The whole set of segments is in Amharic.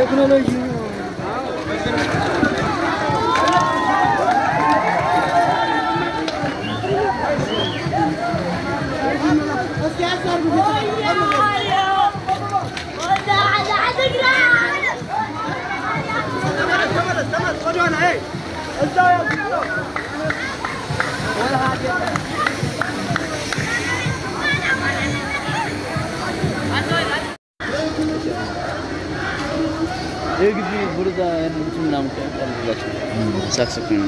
ቴክኖሎጂ የግቢ ቡርዛ ያሉት ምናምን ቀላላቸው ሳክስፎን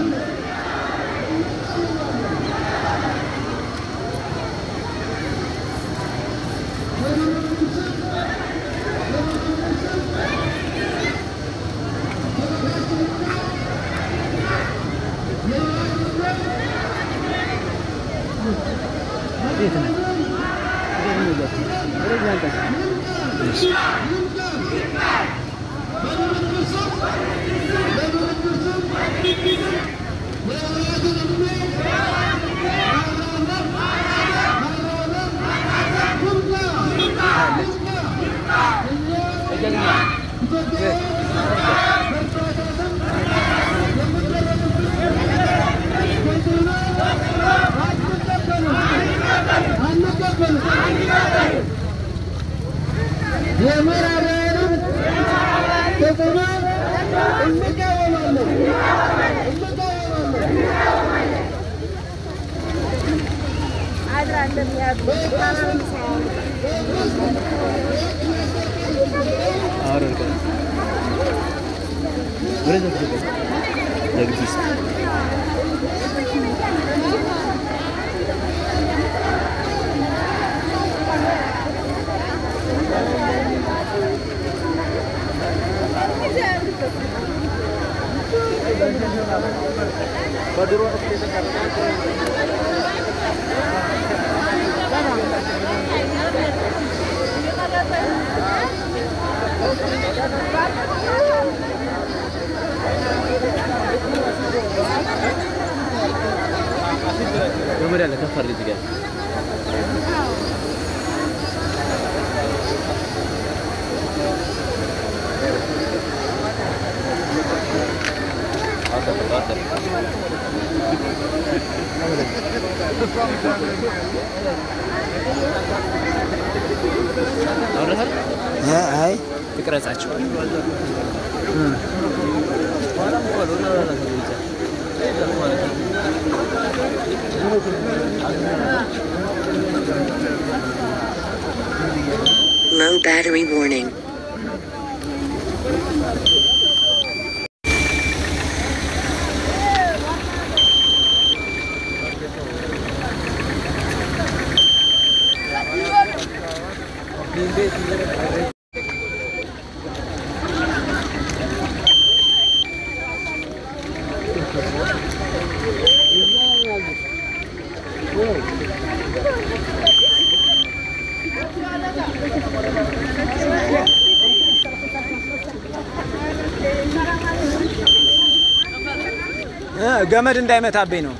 የምዕራባውያንን ተጽዕኖ እንቃወማለን እንቃወማለን። አወረድከ ወደዛ ትገባ ለግቢ ውስጥ ገመድ ያለ ከፍ አድርግ እዚህ ጋር አውረሃል አይ ትቅረጻቸው Low battery warning. እ ገመድ እንዳይመታብኝ ነው።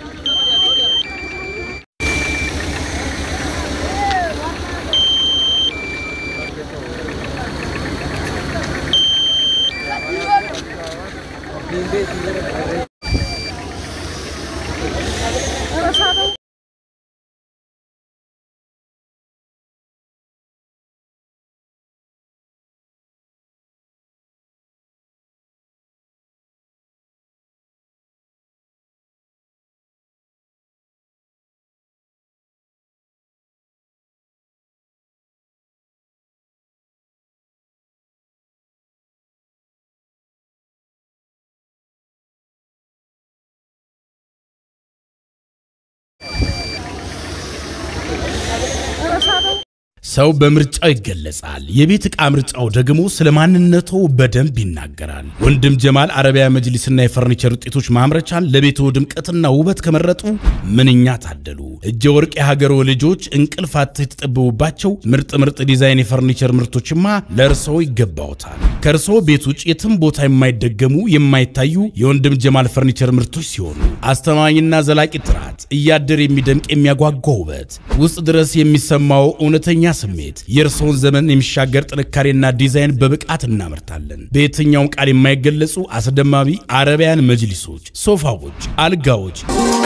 ሰው በምርጫው ይገለጻል። የቤት ዕቃ ምርጫው ደግሞ ስለ ማንነቱ በደንብ ይናገራል። ወንድም ጀማል አረቢያ መጅሊስና የፈርኒቸር ውጤቶች ማምረቻን ለቤቶ ድምቀትና ውበት ከመረጡ ምንኛ ታደሉ። እጀ ወርቅ የሀገሮ ልጆች እንቅልፍ አጥተው የተጠበቡባቸው ምርጥ ምርጥ ዲዛይን የፈርኒቸር ምርቶችማ ለእርስዎ ይገባዎታል። ከእርስዎ ቤት ውጭ የትም ቦታ የማይደገሙ የማይታዩ የወንድም ጀማል ፈርኒቸር ምርቶች ሲሆኑ አስተማማኝና ዘላቂ ጥራት፣ እያደር የሚደምቅ የሚያጓጓ ውበት፣ ውስጥ ድረስ የሚሰማው እውነተኛ ስሜት የእርስዎን ዘመን የሚሻገር ጥንካሬና ዲዛይን በብቃት እናመርታለን። በየትኛውም ቃል የማይገለጹ አስደማሚ አረቢያን መጅሊሶች፣ ሶፋዎች፣ አልጋዎች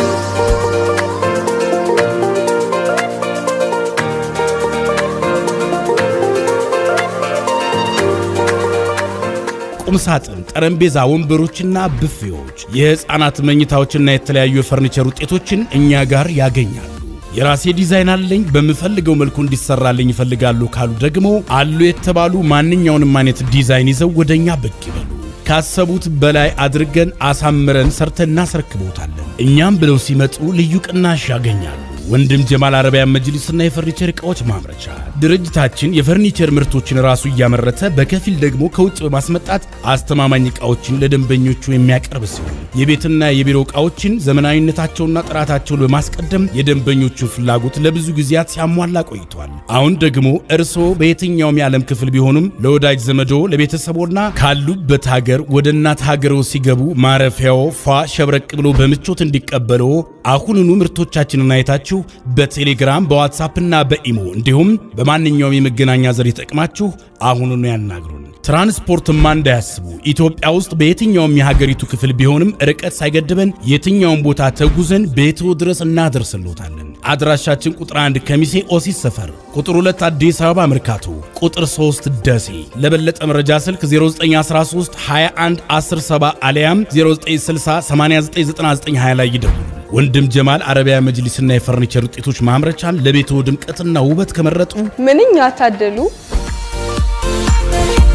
ቁምሳጥን፣ ጠረጴዛ፣ ወንበሮችና ብፌዎች፣ የሕፃናት መኝታዎችና የተለያዩ የፈርኒቸር ውጤቶችን እኛ ጋር ያገኛሉ። የራሴ ዲዛይን አለኝ በምፈልገው መልኩ እንዲሰራልኝ ይፈልጋሉ ካሉ ደግሞ አሉ የተባሉ ማንኛውንም አይነት ዲዛይን ይዘው ወደኛ ብቅ ይበሉ። ካሰቡት በላይ አድርገን አሳምረን ሰርተን እናስረክቦታለን። እኛም ብለው ሲመጡ ልዩ ቅናሽ ያገኛሉ። ወንድም ጀማል አረቢያን መጅሊስና የፈርኒቸር ዕቃዎች ማምረቻ ድርጅታችን የፈርኒቸር ምርቶችን ራሱ እያመረተ በከፊል ደግሞ ከውጭ በማስመጣት አስተማማኝ ዕቃዎችን ለደንበኞቹ የሚያቀርብ ሲሆን የቤትና የቢሮ ዕቃዎችን ዘመናዊነታቸውና ጥራታቸውን በማስቀደም የደንበኞቹን ፍላጎት ለብዙ ጊዜያት ሲያሟላ ቆይቷል። አሁን ደግሞ እርስዎ በየትኛውም የዓለም ክፍል ቢሆኑም ለወዳጅ ዘመዶ ለቤተሰቦና ካሉበት ሀገር ወደ እናት ሀገሮ ሲገቡ ማረፊያው ፏ ሸብረቅ ብሎ በምቾት እንዲቀበሎ አሁኑኑ ምርቶቻችንን አይታችሁ በቴሌግራም በዋትሳፕና በኢሞ እንዲሁም በማንኛውም የመገናኛ ዘዴ ተጠቅማችሁ አሁኑኑ ያናግሩን። ትራንስፖርትማ እንዳያስቡ። ኢትዮጵያ ውስጥ በየትኛውም የሀገሪቱ ክፍል ቢሆንም ርቀት ሳይገድበን የትኛውም ቦታ ተጉዘን ቤትዎ ድረስ እናደርስሎታለን። አድራሻችን ቁጥር 1 ከሚሴ ኦሲስ ሰፈር፣ ቁጥር 2 አዲስ አበባ መርካቶ፣ ቁጥር 3 ደሴ። ለበለጠ መረጃ ስልክ 0913 21 107 አሊያም 0960 899920 ላይ ይደውሉ። ወንድም ጀማል አረቢያ መጅሊስና የፈርኒቸር ውጤቶች ማምረቻን ለቤትዎ ድምቀትና ውበት ከመረጡ ምንኛ ታደሉ!